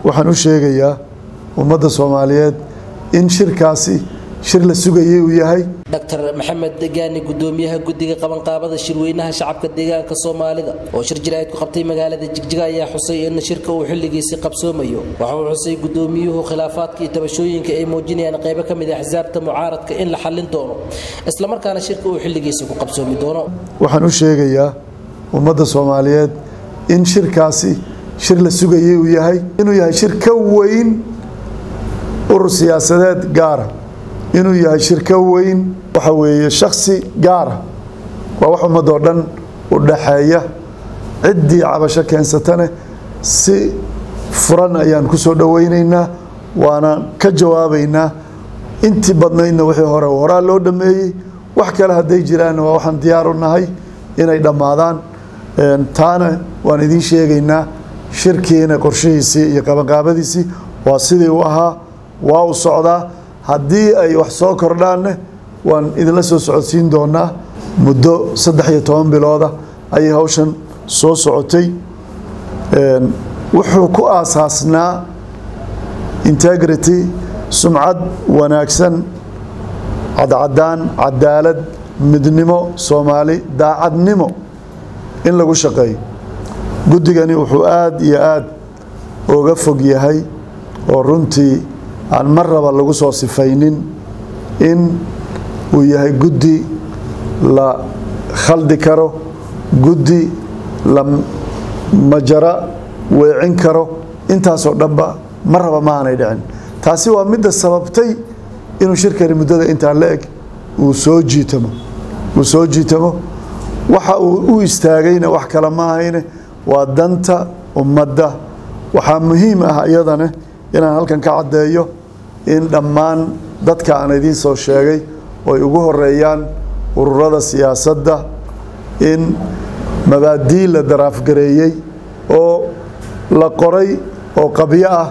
waxaan u sheegayaa ummadda soomaaliyeed in shirkaasi shir la sugayay uu yahay dr maxamed gaani gudoomiyaha guddiga qabanqaabada shirweynaha shacabka deegaanka soomaalida oo shir jiraa'id ku qabtay magaalada jigjiga ayaa xusay in shirka uu xilligiisii qabsoomayo waxa uu xusay gudoomiyuhu khilaafaadka iyo tabashooyinka ay muujinayaan qaybo ka mid ah axsaabta mucaaradka in la xallin doono islamarkaana shirka uu xilligiisii ku qabsoomi doono waxaan u sheegayaa ummadda soomaaliyeed in shirkaasi shir la sugayay uu yahay inuu yahay shir ka weyn urur siyaasadeed gaara inuu yahay shirko weyn waxa weeye shaksi gaara waa wax ummadoo dhan u dhaxeeya ciddii cabasho keensatane si furan ayaan ku soo dhowaynaynaa waana ka jawaabaynaa intii badnaydna wixii hore horaa loo dhammeeyey wax kale hadday jiraanna waa waxaan diyaar u nahay inay dhammaadaan taana waan idiin sheegaynaa shirkiina qorshihiisii iyo qabanqaabadiisii waa sidii u ahaa waa u socdaa haddii ay wax soo kordhaanne waan idinla soo socodsiin doonaa muddo saddex iyo toban bilooda ayay hawshan soo socotay wuxuu ku aasaasnaa integrity sumcad wanaagsan cadcadaan cadaalad midnimo soomaali daacadnimo in lagu shaqeeyo guddigani wuxuu aada iyo aada oga fog yahay oo runtii aan mar raba lagu soo sifaynin in uu yahay guddi la khaldi karo guddi la majara weecin karo intaasoo dhanba mar raba ma aanay dhicin taasi waa midda sababtay inuu shirkani muddada intaa la eg uu soo jiitamo uu soo jiitamo waxa uu u istaagayna wax kale ma ahayne waa danta ummadda waxaa muhiim ah iyadane inaan halkan ka caddeeyo in dhammaan dadka aan idiin soo sheegay oo ay ugu horeeyaan ururada siyaasadda in mabaadii la daraafgareeyey oo la qoray oo qabyo ah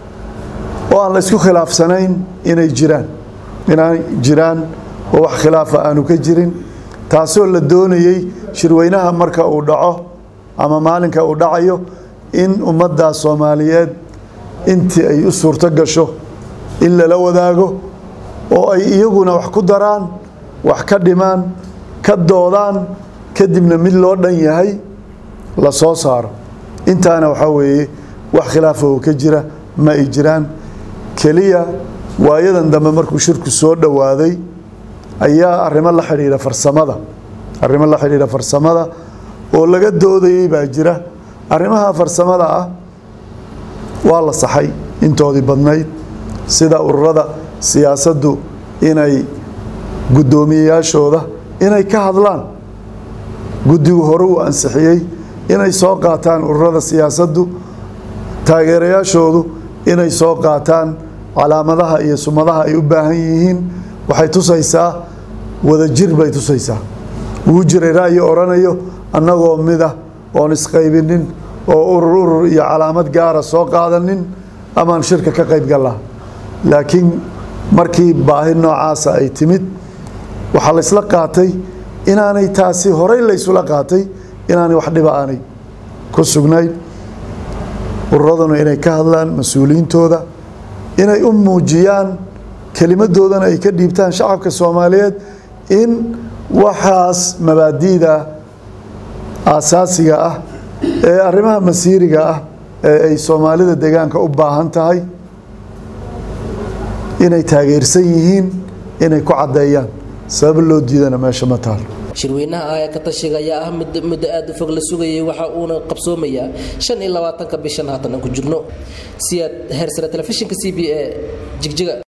oo aan la isku khilaafsanayn inay jiraan inay jiraan oo wax khilaafa aanu ka jirin taasoo la doonayey shirweynaha marka uu dhaco ama maalinka uu dhacayo in ummadda soomaaliyeed intii ay u suurto gasho in lala wadaago oo ay iyaguna wax ku daraan wax ka dhimaan ka doodaan kadibna mid loo dhan yahay la soo saaro intaana waxaa weeye wax khilaafa oo ka jira ma ay jiraan keliya waayadan dambe markuu shirku soo dhowaaday ayaa arrimo la xidhiidha farsamada arrimo la xidhiidha farsamada oo laga doodayey baa jira arrimaha farsamada ah waa la saxay intoodii badnayd sida ururada siyaasaddu inay guddoomiyeyaashooda inay ka hadlaan guddigu hore uu ansixiyey inay soo qaataan ururada siyaasaddu taageerayaashoodu inay soo qaataan calaamadaha iyo sumadaha ay u baahan yihiin waxay tusaysaa wadajir bay tusaysaa wuu jiray ra'yi odhanayo annagoo mida oon isqaybinin oo urur urur iyo calaamad gaara soo qaadanin amaan shirka ka qayb gallaa laakiin markii baahi noocaasa ay timid waxaa la isla qaatay inaanay taasi horey la ysula qaatay inaanay wax dhiba aanay ku sugnayn ururaduna inay ka hadlaan mas-uuliyiintooda inay u muujiyaan kelimadoodana ay ka dhiibtaan shacabka soomaaliyeed in waxaas mabaadi'da aasaasiga ah ee arrimaha masiiriga ah ee ay soomaalida deegaanka u baahan tahay inay taageersan yihiin inay ku caddeeyaan sabab loo diidana meesha ma taal shirweynaha aaya ka tashiga ayaa ah mid muddo aada u fog la sugayay waxa uuna qabsoomayaa shan iyo labaatanka bishan haatan aan ku jirno siyaad heersare telefishinka c b a jigjiga